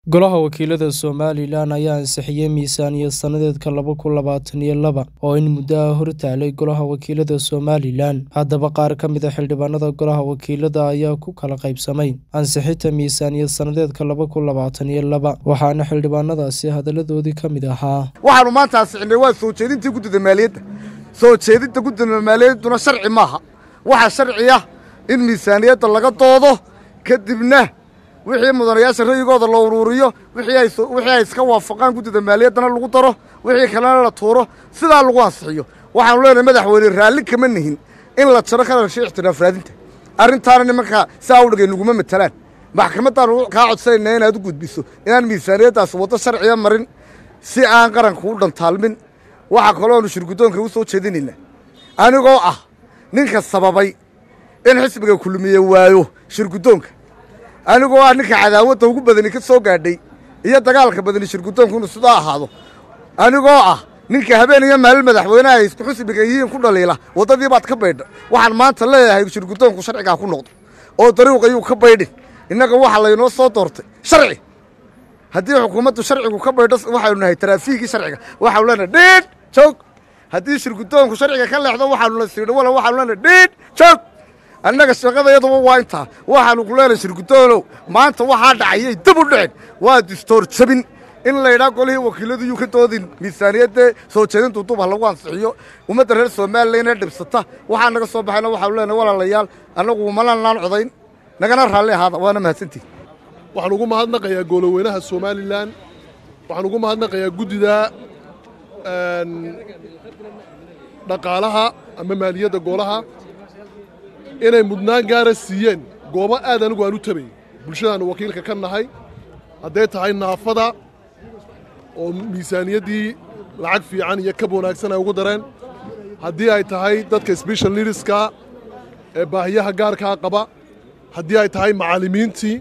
Golaha Wakiilada Somalilan ayaa ansixiyay miisaaniyad sanadeedka laba kun labaatan iyo laba oo in muddo ah hortaalay Golaha Wakiilada Somalilan. Haddaba, qaar ka mid ah xildhibaanada Golaha Wakiilada ayaa ku kala qaybsamay ansixinta miisaaniyad sanadeedka laba kun labaatan iyo laba, waxaana xildhibaanadaasi hadalladoodii ka mid ahaa. waxaanu maanta ansixinay waa soo jeedintii guddida maaliyadda soo jeedinta guddida maaliyadduna sharci maaha waxaa sharci ah in miisaaniyadda laga doodo kadibna wixii mudanayaasha ra'yigooda la uruuriyo wixii ay soo- wixii ay iska waafaqaan guddida maaliyaddana lagu daro wixii kalena la tuuro sidaa lagu ansixiyo waxaanu leenahay madaxweyne raalli kama nihin in la jaro kalarka ixtiraaf raadinta arrintaana nimanka saa u dhigay naguma matalaan maxkamaddaanu kaa codsanayna inaad u gudbiso inaan miisaaniyaddaas waddo sharciya marin si aan qaranku u dhantaalmin waxaa kaloonu shirguddoonka u soo jeedinaynaa anigoo ah ninka sababay in xisbiga kulmiye waayo shirguddoonka anigoo ah ninka cadaawadda ugu badani ka soo gaadhay iyo dagaalka badani shirguddoonku inuu sidaa ahaado anigoo ah ninka habeen iyo maalin madaxweynaha ay isku xisbiga yihiin ku dhaliila waddadii baad ka baydha waxaan maanta leeyahay shirguddoonku sharcigaa ku noqdo oo dariiqayuu ka baydhin innaga waxa laynoo soo doortay sharci haddii xukuumaddu sharcigu ka baydho waxaynu nahay taraafiigii sharciga waxaanu leenahay dhiidh joog haddii shirguddoonku sharciga ka leexdo waxaanu la siidho wala waxaanu leenahay dhiidh joog annaga shaqada iyaduba waa intaa waxaanu ku leenahay shirguddoonow maanta waxaa dhacayay dib u dhicin waa distoor jabin in laydhaa golihii wakiiladu yuu ka doodin miisaaniyadda soo jeedintu dub ha lagu ansixiyo ummadda reer somalilan dhibsata waxaa naga soo baxayna waxaanu leenahay walaalayaal annagu malanaan codayn nagana raalli ahaada waana mahadsantihi waxaan ugu mahadnaqayaa gooloweynaha somalilan waxaan ugu mahadnaqayaa guddida een, dhaqaalaha ama maaliyadda goolaha inay mudnaan gaara siiyeen goobo aad anigu aan u tabay bulshadaannu wakiilka ka nahay hadday tahay naafada oo miisaaniyaddii lacag fiican iyo kab wanaagsan ay ugu dareen haddii ay tahay dadka special needska ee baahiyaha gaarkaa qaba haddii ay tahay macallimiintii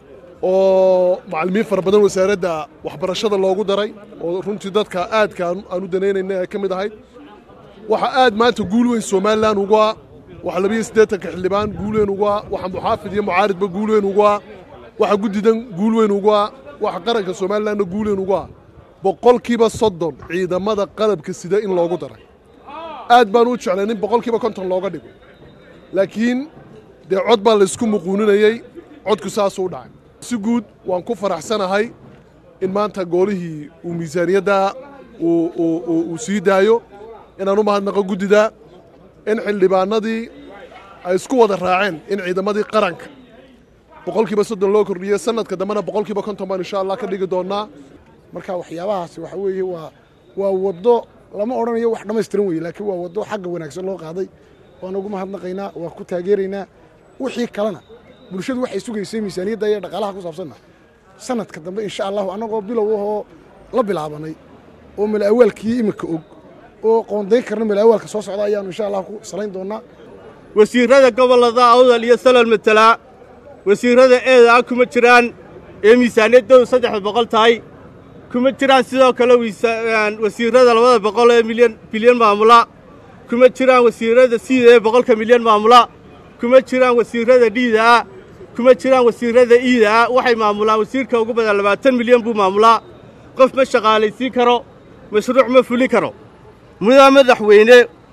oo macallimiin fara badan wasaaradda waxbarashada loogu daray oo runtii dadka aadka aan aan u danaynayna ay ka mid ahayd waxa aad maanta guul weyn somalilan ugu ah waxa labiyo siddeetanka xildhibaan guul weyn ugu ah waxa muxaafid iyo mucaaridba guul weyn ugu ah waxa guddidan guul weyn ugu ah waxa qaranka somalilanna guul weyn ugu ah boqolkiiba soddon ciidamada qalabka sida in loogu daray aad baan u jeclay nin boqolkiiba konton looga dhigo laakiin dee cod baa laysku muquuninayey codku saasuu u dhacay si guud waan ku faraxsanahay in maanta goolihii uu miisaaniyadda uu- uu uu- uu sii daayo inaan u mahadnaqo guddida in xildhibaanadii ay isku wada raaceen in ciidamadii qaranka boqolkiiba soddon loo kordhiyo sanadka dambena boqolkiiba konton baan insha allah ka dhigi doonnaa marka waxyaabahaasi waxa weeye waa waa waddo lama odhanayo wax dhammaystiran weye laakiin waa waddo xagga wanaagsan loo qaaday waan ugu mahadnaqaynaa waan ku taageeraynaa wixii kalena bulshadu waxay sugaysay miisaaniyadda iyo dhaqaalaha ku saabsanna sanadka dambe insha allahu annagoo bilow ahoo la bilaabanay oo malaawaalkii iminka og oo qoondayn karna malaawaalka soo socda ayaanu insha allah ku salayn doonnaa wasiirrada gobollada awdal iyo salal matalaa wasiirrada eeda ah kuma jiraan ee miisaaniyaddoodu saddexda boqol tahay kuma jiraan sidoo kale wiisa- een, wasiirrada labada boqol ee milyan bilyan maamula kuma jiraan wasiirrada siida ee boqolka milyan maamula kuma jiraan wasiirrada dhiida ah kuma jiraan wasiirrada iida ah waxay maamulaan wasiirka ugu badan labaatan milyan buu maamulaa qof ma shaqaalaysiin karo mashruuc ma fuli karo mudaa madaxweyne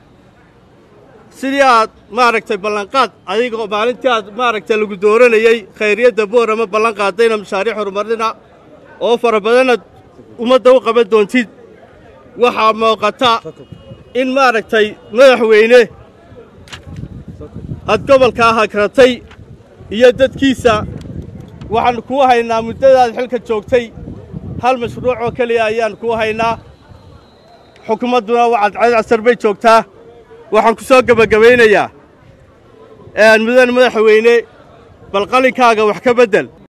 sidii aad maaragtay ballanqaad adigoo maalintii aad maaragtay lagu dooranayey khayriyadda boorama ballan qaadayna mashaariic horumarina oo fara badanaad ummadda u qaban doontid waxaa muuqata in maaragtay madaxweyne aad gobolkaa hakratay iyo dadkiisa waxaan kuu haynaa muddadaad xilka joogtay hal mashruuc oo keliya ayaan kuu haynaa xukuumadduna wacad casar bay joogtaa waxaan ku soo gebagabaynayaa een, mudan madaxweyne bal qalinkaaga wax ka beddel